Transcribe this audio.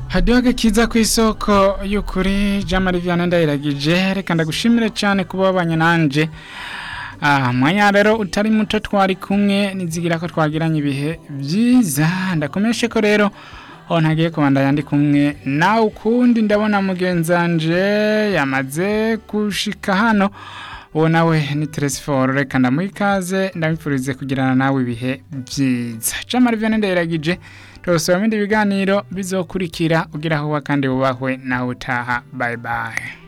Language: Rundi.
hadiyoge kiza ku isoko y'ukuri jean marie vianney ndayiragije reka ndagushimire cyane kuba wabanye nanje Ah, mwanya rero utari muto twari kumwe nizigira ko twagiranye ibihe byiza ndakomeshe ko rero aho ntagiye kubanda yandi kumwe nawe ukundi ndabona mugenzanje yamaze gushika hano uwo nawe ni teresiforo reka ndamuha ikaze ndamwifurize kugirana nawe ibihe byiza jean marie vianney ndayiragije turasaba ibindi biganiro bizokurikira ugira aho uba kandi wubahwe nawe utaha bye bye